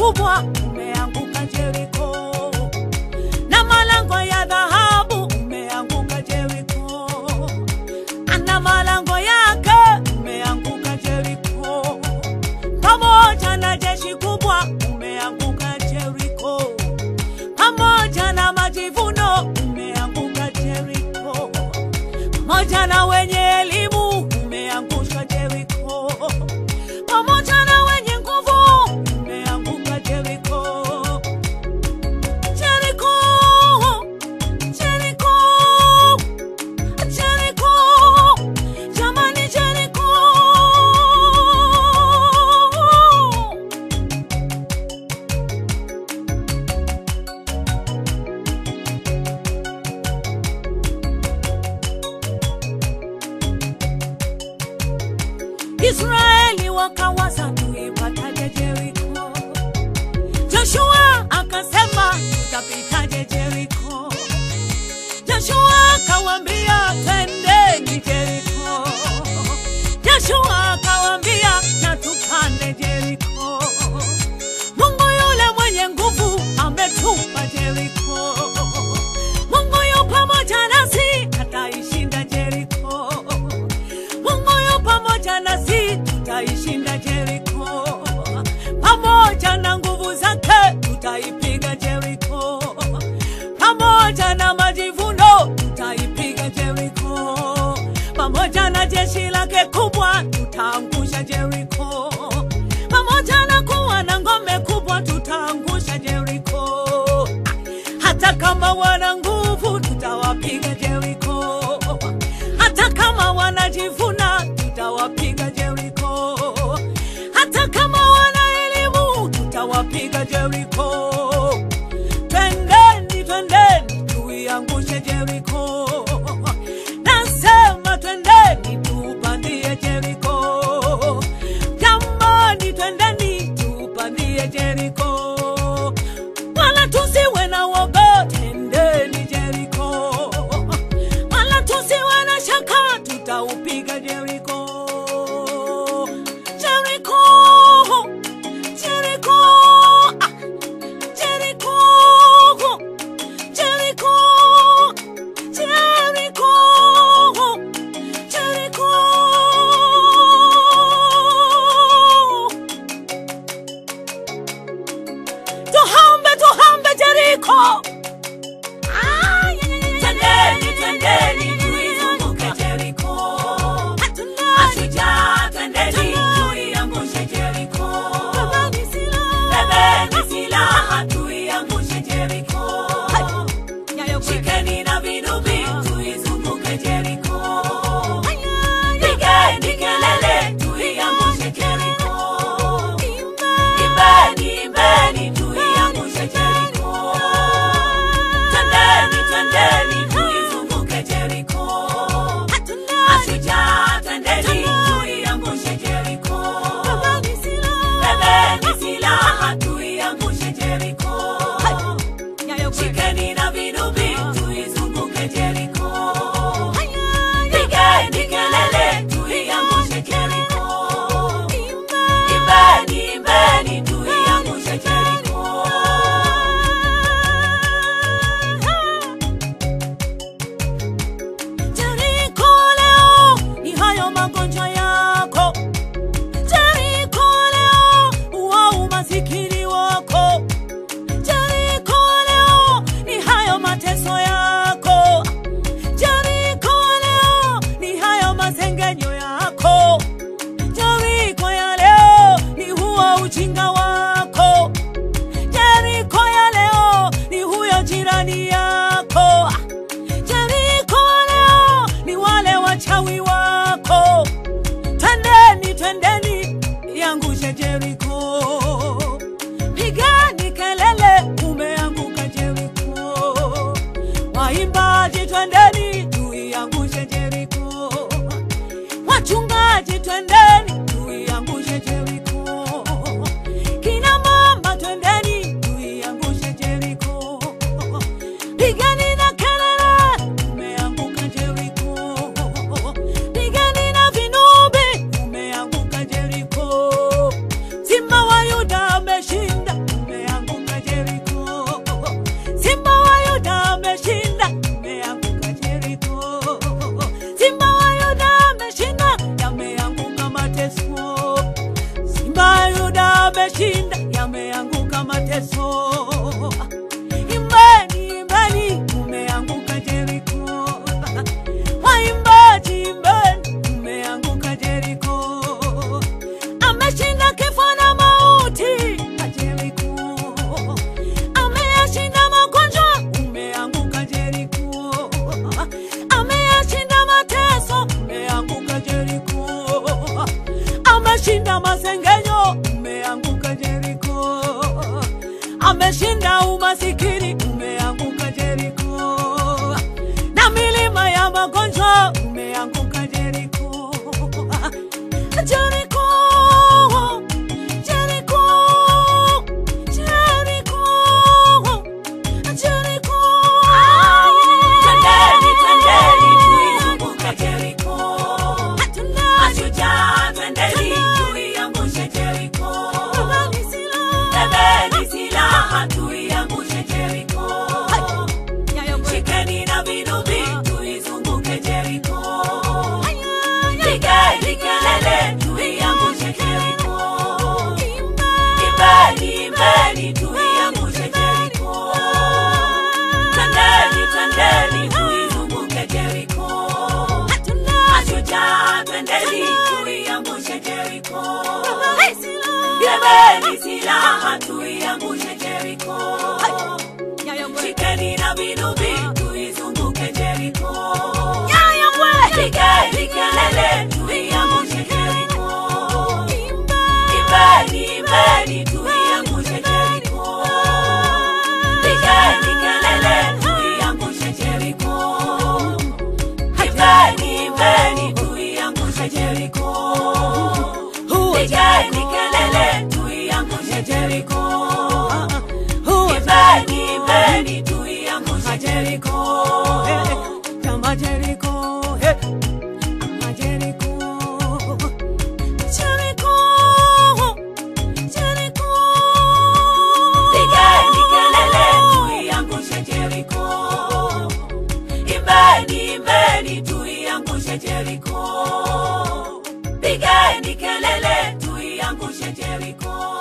kubwa umeanguka Jeriko, na malango ya dhahabu umeanguka Jeriko, ana malango yake umeanguka Jeriko, pamoja na jeshi kubwa umeanguka Jeriko, pamoja na majivuno umeanguka Jeriko, pamoja na wenye elimu umeangushwa Jeriko, pamoja na wenye nguvu umeanguka Jeriko. Jeriko, Jeriko, Jeriko, jamani Jeriko. Israeli wakawaza tuipataje Jeriko. Joshua akasema tutapitaje Jeriko. Joshua akawambia twendeni Jeriko. Joshua akawambia na tupande Jeriko. Mungu yule mwenye nguvu ametupa Jeriko. Mungu yu pamoja nasi ataishinda Jeriko. Mungu yu pamoja nasi tutaishinda Jeriko. Pamoja na nguvu zake tutaipiga Jeriko. Pamoja na majivuno tutaipiga Jeriko. Pamoja na jeshi lake kubwa tutaangusha Jeriko. Pamoja na kuwa na ngome kubwa tutaangusha Jeriko. Hata kama wana nguvu tutawapiga Jeriko. Hata kama wanajivuna tutawapiga Jeriko. Hata kama wana elimu tutawapiga Jeriko. Twendeni, twendeni tuiangushe Jeriko. Nasema twendeni tupandie Jeriko. Jamani, twendeni tupandie Jeriko. Wala tusiwe na woga, twendeni Jeriko. Wala tusiwe na shaka, tutaupiga Jeriko. Jeriko, Jeriko, ah, Jeriko, Jeriko, Jeriko, Jeriko. mateso. Imbeni, imbeni, umeanguka Jeriko. Waimbaji, imbeni, umeanguka Jeriko. Ameshinda kifo na mauti Jeriko. Ameyashinda magonjwa, umeanguka Jeriko. Ameyashinda mateso, umeanguka Jeriko. Ameshinda masengenyo, umeanguka Jeriko. Ameshinda umasikini, umeanguka Jeriko. Na milima ya magonjwa, umeanguka Jeriko. Jeriko, Jeriko, Jeriko, Jeriko. Twendeni, twendeni, tuizunguke Jeriko. Mashujaa, twendeni, tuiangushe Jeriko. Bebeni silaha, tuiangushe Jeriko. Shikeni na vinubi, tuizunguke Jeriko. Pigeni kelele, tuiangushe Jeriko. Imbeni, imbeni, tuiangushe Jeriko. Twendeni, twendeni, tuizunguke Jeriko. Mashujaa, twendeni, tuiangushe Jeriko. Bebeni silaha, tuiangushe Jeriko. Shikeni na vinubi, tuizunguke Jeriko. Pigeni kelele, tuiangushe Jeriko. Imbeni, imbeni, tuiangushe Jeriko. Pigeni kelele, tuiangushe Jeriko. Imbeni, imbeni, tuiangushe Jeriko. Pigeni kelele, tuiangushe Jeriko. Imbeni, imbeni, tuiangushe Jeriko. Kama Jeriko, eh, kama Jeriko. Jeriko, Jeriko. Pigeni kelele, tuiangushe Jeriko. Imbeni, imbeni, tuiangushe Jeriko. Pigeni kelele, tuiangushe Jeriko.